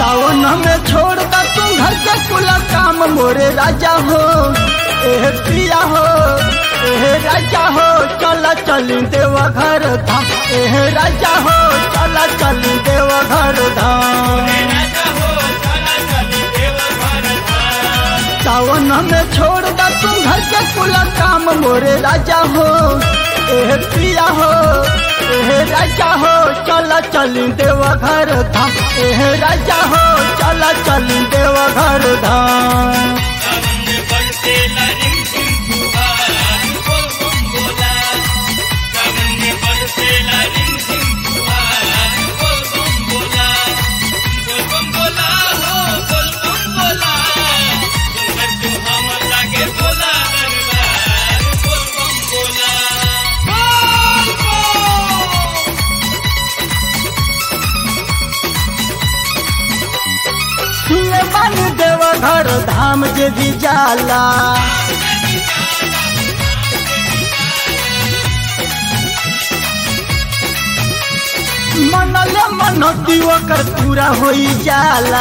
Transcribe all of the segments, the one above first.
सावन में छोड़ दा तू घर के कुल काम मोरे राजा हो एह पिया हो एह राजा हो चला चल देवा घर धाम एह राजा हो चला चल देवा घर धाम सावन में छोड़ दा तू घर के कुल काम मोरे राजा हो एह पिया हो एह राजा हो चला चल देवा घर धाम एह राजा हो चला चल देवा घर धाम सुने बन देवा घर धाम जे भी जाला मनले मनती ओकर पूरा होई जाला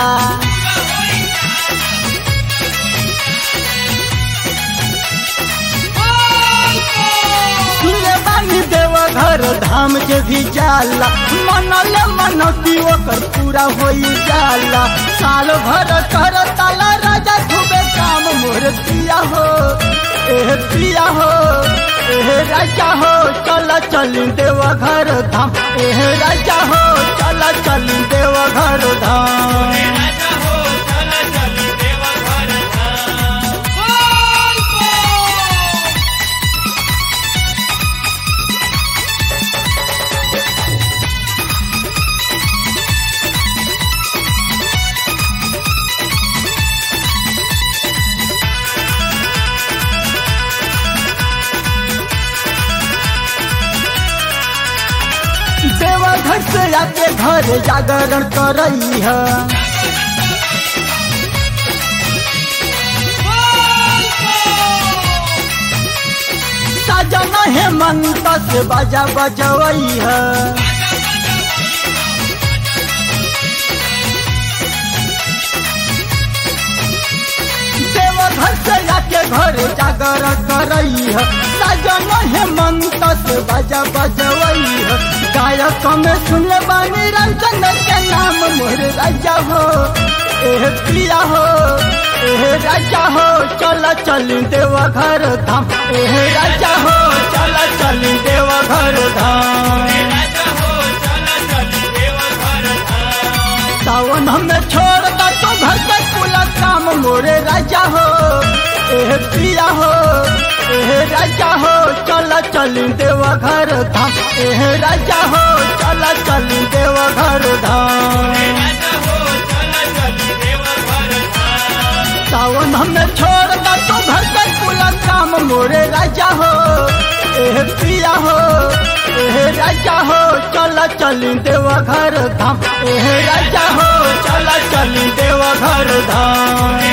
सुने बानी देवा घर धाम जे भी जाला मनले मनती ओकर पूरा होई जाला साल भर कर ताला राजा खूबे काम मोर पिया हो एह पिया हो एह राजा हो चल चल देवा घर धाम एह राजा हो चल चल देवा घर धाम देवा घर से आके घर जागरण करई है सजना हेमंत से बाजा बजवई है देवा घर से आके घर जागरण करई है सजना हेमंत से बाजा बजवई है गायक में सुन बानी रंजन के नाम मोर राजा हो एह प्रिया हो एह राजा हो चल चल देवा घर धाम एह राजा हो चल चल देवा घर धाम सावन हमें छोड़ दा तो घर के कुल काम मोरे राजा हो एह प्रिया हो एह राजा हो चल चल देवा घर धाम एह राजा हो चल चल देवा घर धाम सावन हमें छोड़ दा तो घर के कुल काम मोरे राजा हो एह प्रिया हो एह राजा हो चल चल देवा घर धाम एह राजा हो चल चल देवा घर धाम